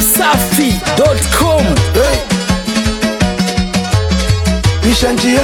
dachimsafi.com Hey. Pisha njia,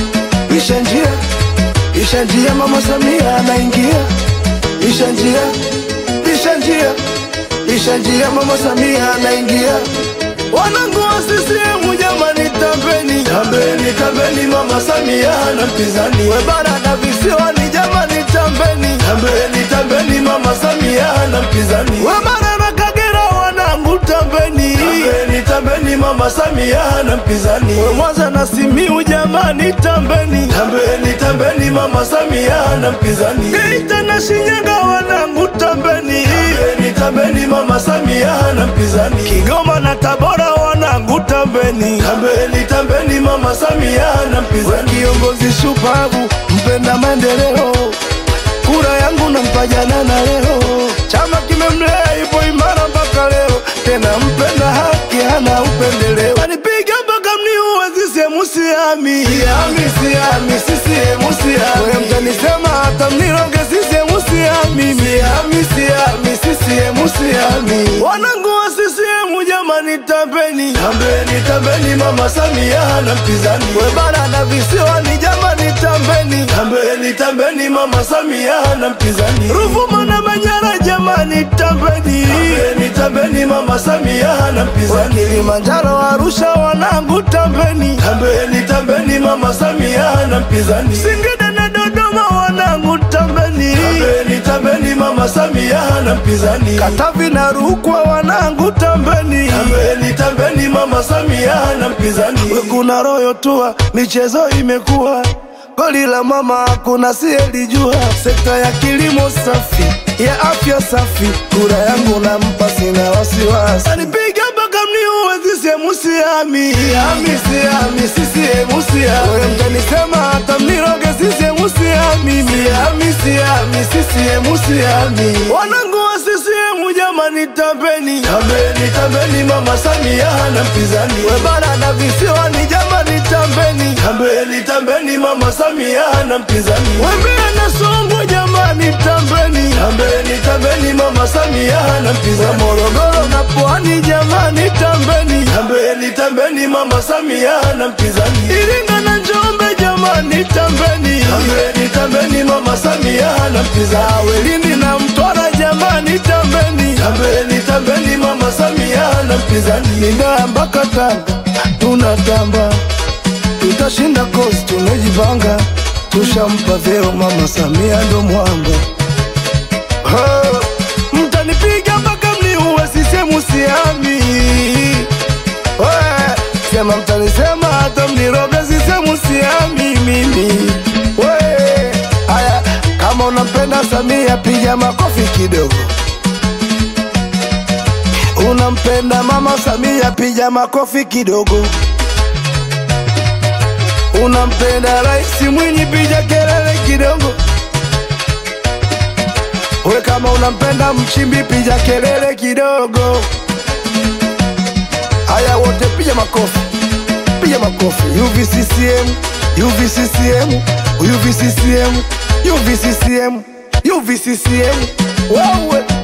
pisha njia, pisha njia, mama Samia anaingia. Pisha njia, pisha njia, pisha njia, mama Samia anaingia. Wanangu wa CCM jamani, tambeni, tambeni, tambeni, mama Samia hana mpinzani. We bara na visiwani jamani, tambeni, tambeni, tambeni, mama Samia hana mpinzani. We bara na Kagera wanangu, tambeni, tambeni, tambeni, mama Samia hana mpinzani. We Mwanza na Simiu jamani, tambeni, tambeni, tambeni, mama Samia hana mpinzani. Geita na Shinyanga wanangu, tambeni, tambeni, tambeni, mama Samia hana mpinzani. Kigoma na Tabora wanangu, tambeni, tambeni, tambeni, mama Samia hana mpinzani. Kiongozi shupavu, mpenda maendeleo kura yangu nampa jana na leo, chama kimemlea ipo imara mpaka leo, tena mpenda haki hana upendeleo, anipiga mpaka mniue CCM siami, siami, siami, CCM siami, wewe mtanisema hata mniroge CCM siami, siami, siami, CCM siami, wanangu wa CCM jamani, tambeni, tambeni, tambeni, mama Samia hana mpinzani, we bara na visiwani jamani, tambeni, tambeni, tambeni, mama Samia hana mpinzani, Ruvuma na Manyara jamani, tambeni, tambeni, tambeni, mama Samia hana mpinzani, Kilimanjaro, Arusha wanangu, tambeni, tambeni, tambeni, mama Samia hana mpinzani, Singida na Dodoma wanangu, tambeni, tambeni, tambeni, mama Samia hana mpinzani, Katavi na Rukwa wanangu, tambeni, tambeni, tambeni, mama Samia hana mpinzani, we kuna royo tua, michezo imekuwa Goli la mama hakuna siyelijua, sekta ya kilimo safi, ya afya safi, kura yangu nampa, sina wasiwasi. Anipiga mpaka mniue, CCM siami, siami, siami, CCM siami. Wewe mtanisema hata mniroge, CCM siami, siami, siami, CCM siami. Wanangu wa CCM jamani, tambeni, tambeni, tambeni, mama Samia hana mpinzani. We bara na visiwani jamani, tambeni, tambeni, tambeni, mama Samia hana mpinzani. We Mbeya na Songwe jamani, tambeni, tambeni, tambeni, mama Samia hana mpinzani. Morogoro na Pwani jamani, tambeni, tambeni, tambeni, mama Samia hana mpinzani. Iringa na Njombe jamani, tambeni, tambeni, tambeni, mama Samia hana mpinzani. Lindi na Mtwara jamani, tambeni, tambeni, tambeni, mama Samia hana mpinzani. Nina mpaka Tanga tunatamba tutashinda kosi, tumejipanga, tushampa vyeo mama Samia ndo mwamba. Ha, Mtanipiga mpaka mniue, sisemu siami. We, Sema mtanisema hata mniroge, sisemu siami mimi. We, Aya, kama unampenda Samia piga makofi kidogo. Unampenda mama Samia piga makofi kidogo. Unampenda Rais Mwinyi, piga kelele kidogo. We kama unampenda Mchimbi, piga kelele kidogo. Haya, wote piga makofi, piga makofi. UVCCM, UVCCM, UVCCM, UVCCM, UVCCM. Wewe